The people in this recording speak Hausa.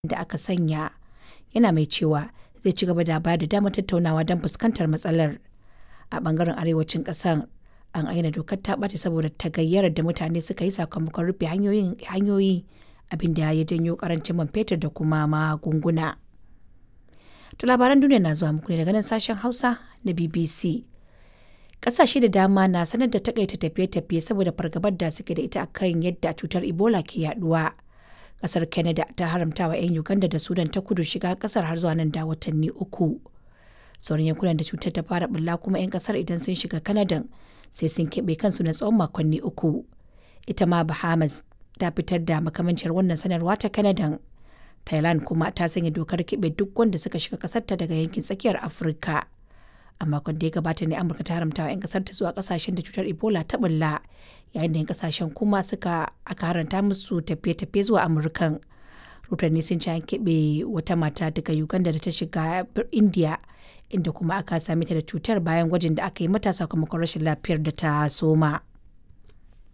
da aka sanya, yana mai cewa zai ci gaba da bayar da damar tattaunawa don fuskantar matsalar. A ɓangaren arewacin ƙasar, an ayyana dokar ta ɓaci saboda tagayyarar da mutane suka yi sakamakon rufe hanyoyi abin da ya janyo ƙarancin man fetur da kuma magunguna. To labaran duniya na zuwa muku ne daga nan sashen Hausa na BBC. Ƙasashe da dama na sanar da takaita tafiye-tafiye saboda fargabar da suke da ita akan yadda cutar Ebola ke yaduwa. Ƙasar Canada ta haramta wa 'yan Uganda da Sudan ta kudu shiga ƙasar har zuwa nan da watanni uku. Sauran yankunan da cutar ta fara bulla kuma 'yan ƙasar idan sun shiga Canada sai sun keɓe kansu na tsawon makonni uku. Ita ma Bahamas ta fitar da makamancin wannan sanarwa ta Canada. Thailand kuma ta sanya dokar keɓe duk wanda suka shiga ƙasarta daga yankin tsakiyar Afirka. A makon da ya gabata ne Amurka ta haramta wa 'yan ƙasar ta zuwa ƙasashen da cutar Ebola ta bulla, yayin da 'yan ƙasashen kuma suka aka haranta musu tafiye-tafiye zuwa Amurkan. Rotanni sun ce an keɓe wata mata daga Uganda da ta shiga India, inda kuma aka same ta da cutar bayan gwajin da aka yi mata sakamakon rashin lafiyar da ta soma.